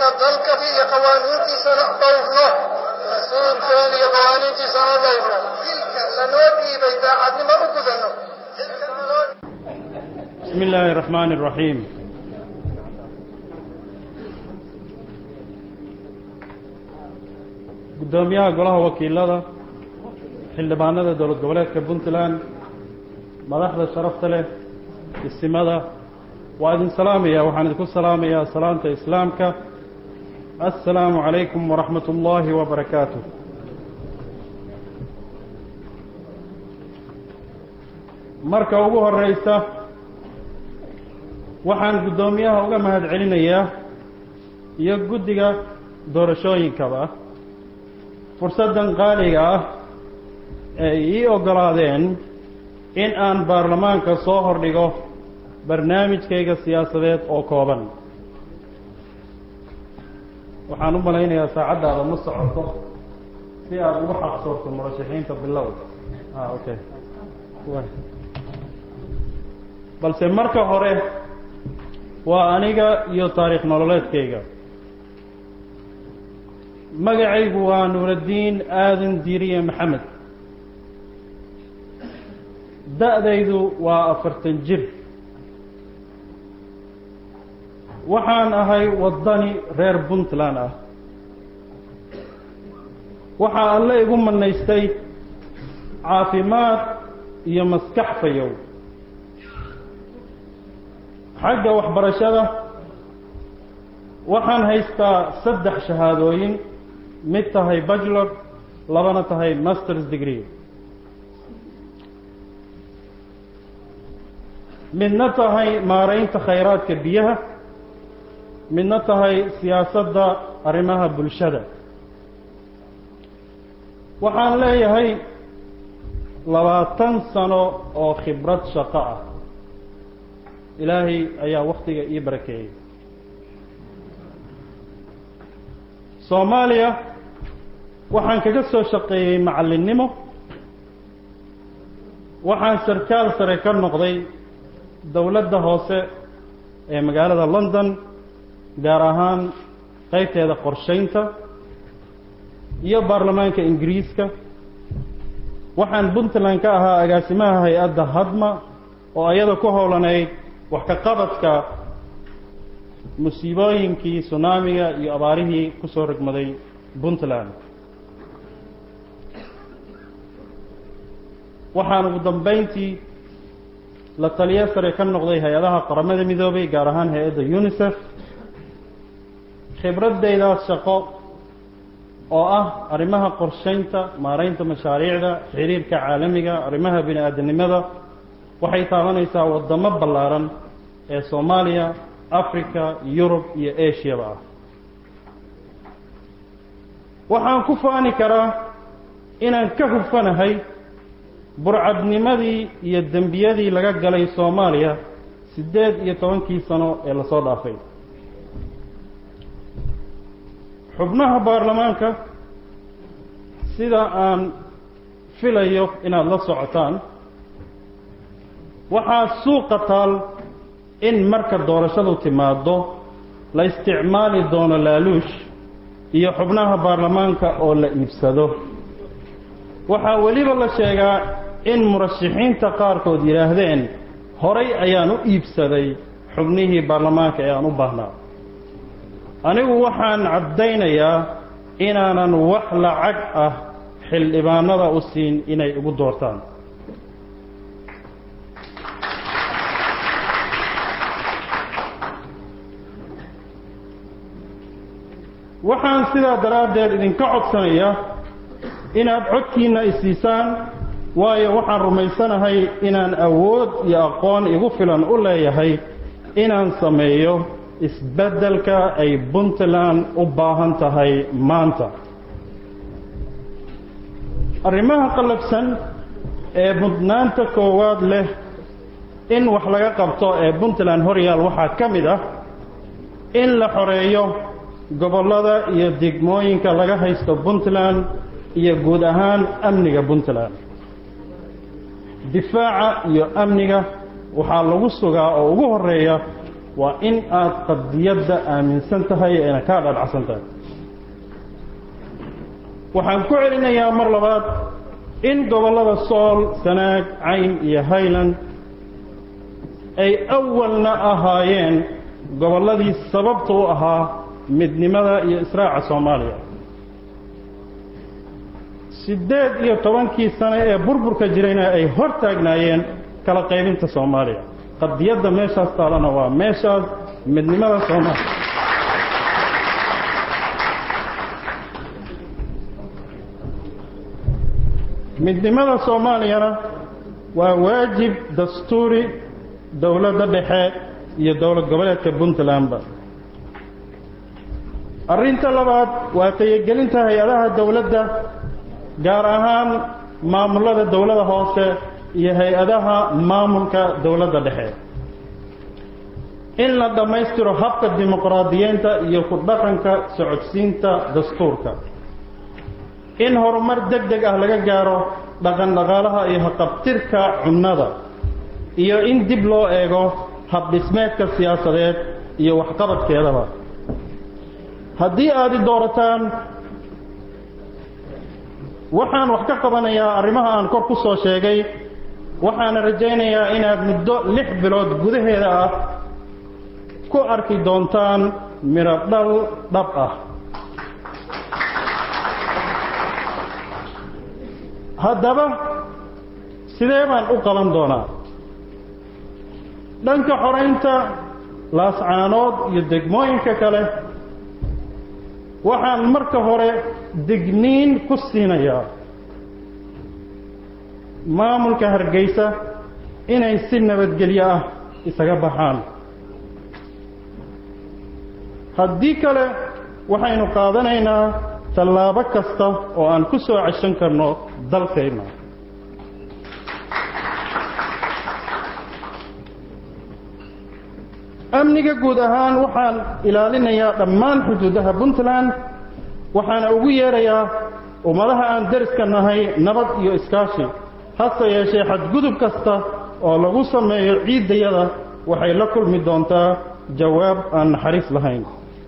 dalka iyo qawaaniintiisana dhowrno rasuulkeena iyo qawaaniintiisana dhowrno lanoo dhiibay daacadnimo u gudanno بسم الله الرحمن الرحيم gudoomiyaha golaha wakiilada xildhibaanada dowlad goboleedka puntland madaxda sharafta leh isimada waa idin salaamaya waxaan idinku salaamayaa salaanta islaamka assalaamu calaykum waraxmat ullaahi wabarakaatu marka ugu horeysa waxaan guddoomiyaha uga mahad celinayaa iyo guddiga doorashooyinkaba fursaddan qaaliga ah ee ii oggolaadeen in aan baarlamaanka soo hordhigo barnaamijkayga siyaasadeed oo kooban waxaan u malaynayaa saacaddaada ma socoto si aada ugu xaqsoorto murashaxiinta bilow a okay balse marka hore waa aniga iyo taariikh nololeedkayga magacaygu waa nuuraddiin aadan diiriye maxamed da-daydu waa afartan jir waxaan ahay waddani reer puntland ah waxaa alle igu manaystay caafimaad iyo maskax fayow xagga waxbarashada waxaan haystaa saddex shahaadooyin mid tahay bachelor labana tahay masters degree midna tahay maaraynta khayraadka biyaha midna tahay siyaasadda arrimaha bulshada waxaan leeyahay labaatan sano oo khibrad shaqo ah ilaahay ayaa waktiga ii barakeeyey soomaaliya waxaan kaga soo shaqeeyey macallinnimo waxaan sarkaal sare ka noqday dowladda hoose ee magaalada london gaar ahaan qaybteeda qorshaynta iyo baarlamaanka ingiriiska waxaan puntland ka ahaa agaasimaha hay-adda hadma oo ayada ku howlanayd wax ka qabadka musiibooyinkii sunaamiga iyo abaarihii ku soo rogmaday puntland waxaan ugu dambayntii la taliyo sare ka noqday hay-adaha qaramada midoobay gaar ahaan hay-adda unisef khibradaydaas shaqo oo ah arrimaha qorshaynta maaraynta mashaariicda xiriirka caalamiga arrimaha bini aadamnimada waxay taabanaysaa waddamo ballaaran ee soomaaliya africa yurub iyo ashiyaba ah waxaan ku faani karaa inaan ka hufanahay burcadnimadii iyo dembiyadii laga galay soomaaliya siddeed iyo tobankii sano ee lasoo dhaafay xubnaha baarlamaanka sida aan filayo inaad la socotaan waxaa suuqa taal in marka doorashadu timaado la isticmaali doono laaluush iyo xubnaha baarlamaanka oo la iibsado waxaa weliba la sheegaa in murashaxiinta qaarkood yidhaahdeen horay ayaan u iibsaday xubnihii baarlamaanka ee aan u baahnaa anigu waxaan caddaynayaa inaanan wax lacag ah xildhibaanada u siin inay igu doortaan waxaan sidaa daraaddeed idinka codsanayaa inaad codkiinna isiisaan waayo waxaan rumaysanahay inaan awood iyo aqoon igu filan u leeyahay inaan sameeyo isbeddelka ay puntland u baahan tahay maanta arrimaha qallabsan ee mudnaanta koowaad leh in wax laga qabto ee puntland horyaal waxaa ka mid ah in la xoreeyo gobollada iyo degmooyinka laga haysto puntland iyo guud ahaan amniga puntland difaaca iyo amniga waxaa lagu sugaa oo ugu horeeya waa in aad qadiyadda aaminsan tahay eena kaa dhadhacsan tahay waxaan ku celinayaa mar labaad in gobollada sool sanaag cayn iyo highland ay awalna ahaayeen gobolladii sababta u ahaa midnimada iyo israaca soomaaliya siddeed iyo tobankii sano ee burburka jirayna ay hor taagnaayeen kala qaybinta soomaaliya qadiyadda meeshaas taalana waa meeshaas midnimada soomaaliya midnimada soomaaliyana waa waajib dastuuri dowladda dhexe iyo dowlad goboleedka puntlandba arrinta labaad waa tayagelinta hay-adaha dowladda gaar ahaan maamullada dowlada hoose iyo hay-adaha maamulka dowladda dhexe in la dhammaystiro habka dimuqraadiyeynta iyo ku dhaqanka socodsiinta dastuurka in horumar deg deg ah laga gaaro dhaqan dhaqaalaha iyo haqabtirka cunnada iyo in dib loo eego habdhismeedka siyaasadeed iyo waxqabadkeedaba haddii aad i doorataan waxaan wax ka qabanayaa arrimaha aan kor ku soo sheegay waxaana rajaynayaa inaad muddo lix bilood gudaheeda ah ku arki doontaan midho dhal dhab ah haddaba sidee baan u qaban doonaa dhanka xoraynta laascaanood iyo degmooyinka kale waxaan marka hore digniin ku siinayaa maamulka hargeysa inay si nabadgelyo ah isaga baxaan haddii kale waxaynu qaadanaynaa tallaabo kasta oo aan ku soo ceshan karno dalkayna amniga guud ahaan waxaan ilaalinayaa dhammaan xuduudaha puntland waxaana ugu yeerayaa ummadaha aan deriska nahay nabad iyo iskaashi hase yeeshee xadgudub kasta oo lagu sameeyo ciiddayada waxay la kulmi doontaa jawaab aan naxariis lahayn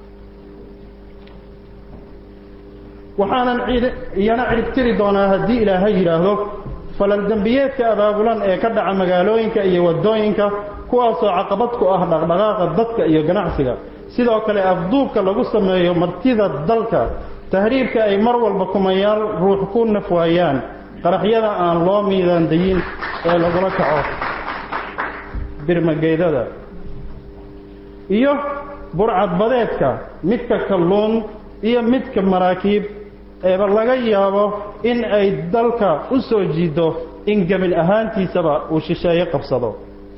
waxaanan iyana ciribtiri doonaa haddii ilaahay yidhaahdo falal dembiyeedka abaabulan ee ka dhaca magaalooyinka iyo waddooyinka kuwaasoo caqabad ku ah dhaqdhaqaaqa dadka iyo ganacsiga sidoo kale afduubka lagu sameeyo martida dalka tahriibka ay mar walba kumayaal ruux ku naf waayaan qaraxyada aan loo miidaandayin ee lagula kaco birmageydada iyo burcadbadeedka midka kalluun iyo midka maraakiib eeba laga yaabo in ay dalka u soo jiido in gebil ahaantiisaba uu shisheeye qabsado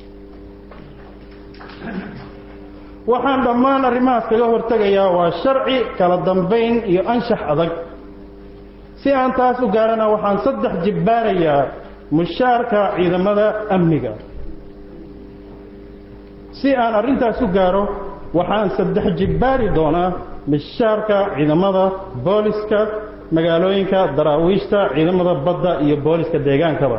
waxaan dhammaan arrimahaas kaga hortegayaa waa sharci kala dambayn iyo anshax adag si aan taas u gaarana waxaan saddex jibbaarayaa mushaarka ciidamada amniga si aan arrintaas u gaaro waxaan saddex jibbaari doonaa mishaarka ciidamada booliska magaalooyinka daraawiishta ciidamada badda iyo booliska deegaankaba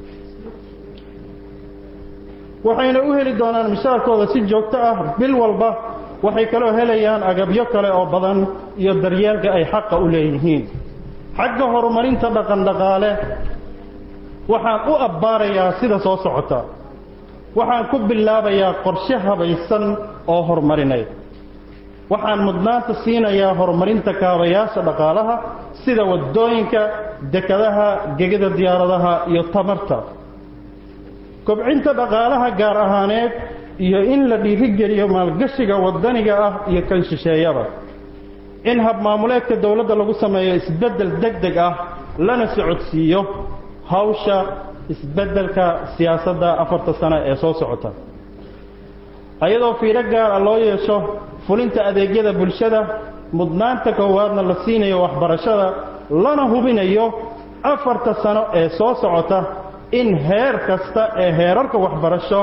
waxayna u heli doonaan mishaarkooda si joogto ah bil walba waxay kaloo helayaan agabyo kale oo badan iyo daryeelka ay xaqa u leeyihiin xagga horumarinta dhaqan dhaqaale waxaan u abbaarayaa sida soo socota waxaan ku bilaabayaa qorshe habaysan oo horumarineed waxaan mudnaanta siinayaa horumarinta kaabayaasha dhaqaalaha sida waddooyinka dekadaha gegida diyaaradaha iyo tamarta kobcinta dhaqaalaha gaar ahaaneed iyo in la dhiirigeliyo maalgashiga waddaniga ah iyo kan shisheeyaba in habmaamuleedka dowladda lagu sameeyo isbeddel deg deg ah lana socodsiiyo hawsha isbeddelka siyaasadda afarta sano ee soo socota ayadoo fiiro gaara loo yeesho fulinta adeegyada bulshada mudnaanta koowaadna la siinayo waxbarashada lana hubinayo afarta sano ee soo socota in heer kasta ee heerarka waxbarasho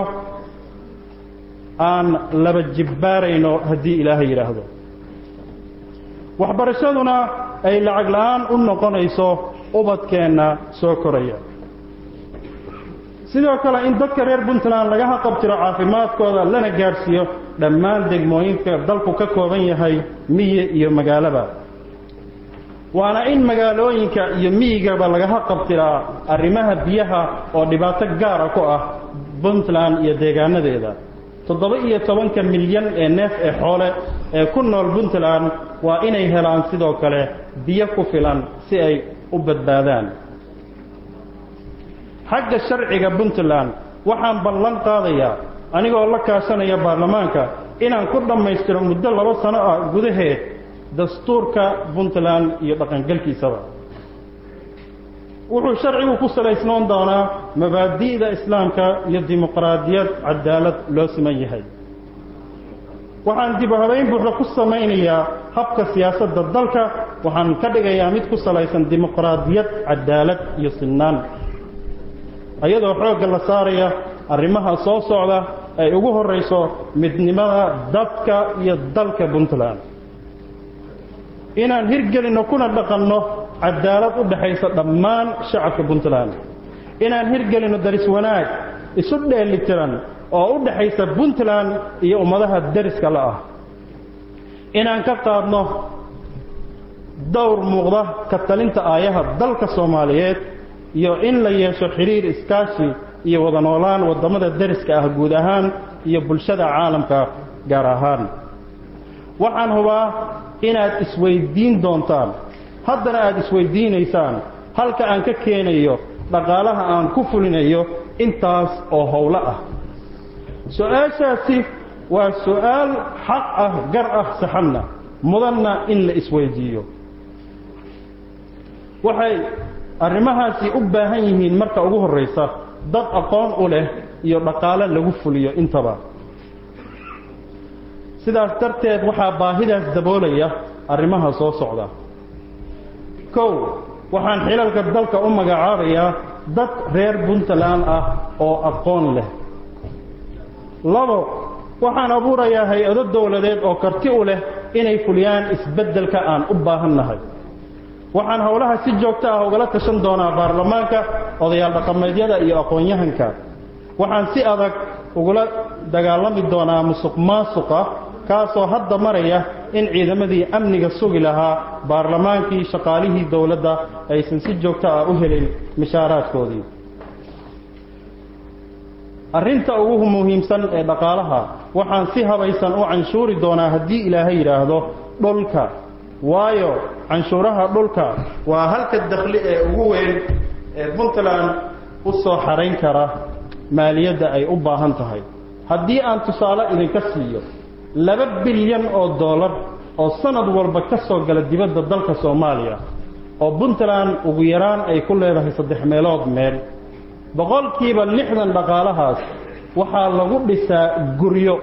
aan laba jibbaarayno haddii ilaahay yidhaahdo waxbarashaduna ay lacag la'aan u noqonayso ubadkeenna soo koraya sidoo kale in dadka reer puntland laga haqabtiro caafimaadkooda lana gaadhsiiyo dhammaan degmooyinka dalku ka kooban yahay miyi iyo magaalaba waana in magaalooyinka iyo miyigaba lagaha qabtiraa arrimaha biyaha oo dhibaato gaara ku ah puntland iyo deegaanadeeda toddoba iyo tobanka milyan ee neef ee xoole ee ku nool puntland waa inay helaan sidoo kale biyo ku filan si ay u badbaadaan xagga sharciga puntland waxaan ballan qaadayaa anigoo la kaashanaya baarlamaanka inaan ku dhammaystiro muddo laba sano ah gudaheed dastuurka puntland iyo dhaqangelkiisaba wuxuu sharcigu ku salaysnoon doonaa mabaadi'da islaamka iyo dimuqraadiyad cadaalad loo siman yahay waxaan dib u habayn buuxda ku samaynayaa habka siyaasadda dalka waxaan ka dhigayaa mid ku salaysan dimuqraadiyad cadaalad iyo sinnaan iyadoo xoogga la saaraya arrimaha soo socda ay ugu horrayso midnimada dadka iyo dalka puntland inaan hirgelinno kuna dhaqanno cadaalad u dhaxaysa dhammaan shacabka puntland inaan hirgelinno daris wanaag isu dheelitiran oo u dhaxaysa puntland iyo ummadaha deriska la ah inaan ka qaadno dowr muuqda ka talinta aayaha dalka soomaaliyeed iyo in la yeesho xidhiir iskaashi iyo wada noolaan waddamada deriska ah guud ahaan iyo bulshada caalamka gaar ahaan waxaan hubaa inaad isweyddiin doontaan haddana aad isweyddiinaysaan halka aan ka keenayo dhaqaalaha aan ku fulinayo intaas oo howlo ah su-aashaasi waa su-aal xaq ah gar ah saxanna mudanna in la isweydiiyo waxay arrimahaasi u baahan yihiin marka ugu horraysa dad aqoon u leh iyo dhaqaale lagu fuliyo intaba sidaas darteed waxaa baahidaas daboolaya arrimaha soo socda kow waxaan xilalka dalka u magacaabayaa dad reer puntland ah oo aqoon leh labo waxaan abuurayaa hay-ado dowladeed oo karti u leh inay fuliyaan isbeddelka aan u baahannahay waxaan howlaha si joogto ah ugala tashan doonaa baarlamaanka odayaal dhaqameedyada iyo aqoon-yahanka waxaan si adag ugula dagaalami doonaa musuq maasuqa kaasoo hadda maraya in ciidamadii amniga sugi lahaa baarlamaankii shaqaalihii dowladda aysan si joogto ah u helin mishaaraadkoodii arrinta ugu muhiimsan ee dhaqaalaha waxaan si habaysan u canshuuri doonaa haddii ilaahay yidhaahdo dhulka waayo canshuuraha dhulka waa halka dakhli ee ugu weyn ee puntland u soo xarayn kara maaliyadda ay u baahan tahay haddii aan tusaale idinka siiyo laba bilyan oo dollar oo sanad walba ka soo gala dibadda dalka soomaaliya oo puntland ugu yaraan ay ku leedahay saddex meelood meel boqolkiiba lixdan dhaqaalahaas waxaa lagu dhisaa guryo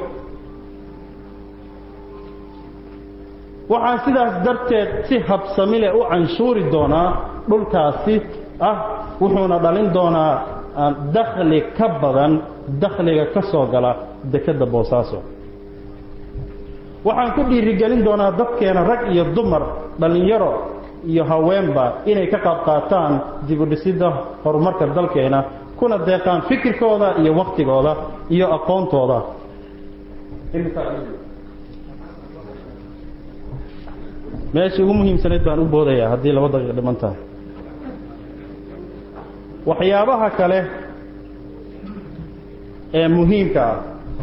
waxaan sidaas darteed si habsamile u canshuuri doonaa dhulkaasi ah wuxuuna dhalin doonaa dakhli ka badan dakhliga ka soo gala dekedda boosaaso waxaan ku dhiirigelin doonaa dadkeena rag iyo dumar dhallinyaro iyo haweenba inay ka qaab qaataan dibudhisidda horumarka dalkeena kuna deeqaan fikirkooda iyo wakhtigooda iyo aqoontooda meeshii ugu muhiimsanayd baan u boodayaa haddii laba daqiiq dhiman tahay waxyaabaha kale ee muhiimka ah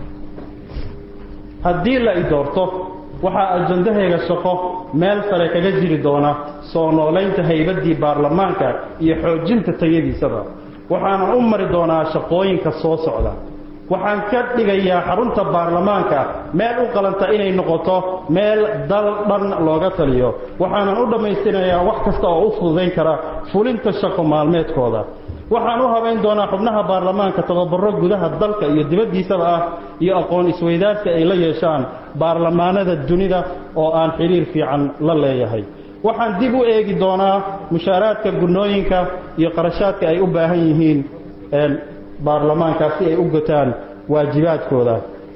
haddii la i doorto waxaa ajandahayga shaqo meel sare kaga jiri doona soo noolaynta haybaddii baarlamaanka iyo xoojinta tayadiisaba waxaanan u mari doonaa shaqooyinka soo socda waxaan ka dhigayaa xarunta baarlamaanka meel u qalanta inay noqoto meel dal dhan looga taliyo waxaanan u dhammaystirayaa wax kasta oo u fududayn kara fulinta shaqo maalmeedkooda waxaan u habayn doonaa xubnaha baarlamaanka tababaro gudaha dalka iyo dibaddiisaba ah iyo aqoon isweydaarsi ay la yeeshaan baarlamaanada dunida oo aan xidhiir fiican la leeyahay waxaan dib u eegi doonaa mushaaraadka gunooyinka iyo qarashaadka ay u baahan yihiin baarlamaanka si ay u gotaan waajibaadkooda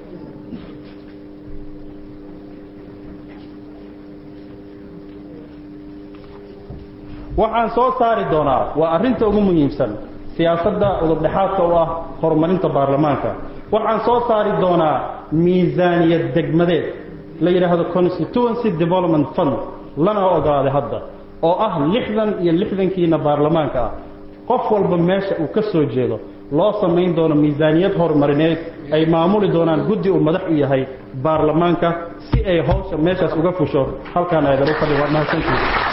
waxaan soo saari doonaa waa arrinta ugu muhiimsan siyaasadda udubdhexaadka u ah horumarinta baarlamaanka waxaan soo saari doonaa miisaaniyad degmadeed la yidhaahdo constituency development fund lana ogaaday hadda oo ah lixdan iyo lixdankiina baarlamaanka ah qof walba meesha uu ka soo jeedo loo samayn doono miisaaniyad horumarineed ay maamuli doonaan guddi uu madax u yahay baarlamaanka si ay hawsha meeshaas uga fusho halkaan aadaru fadhi waa mahadsantiisa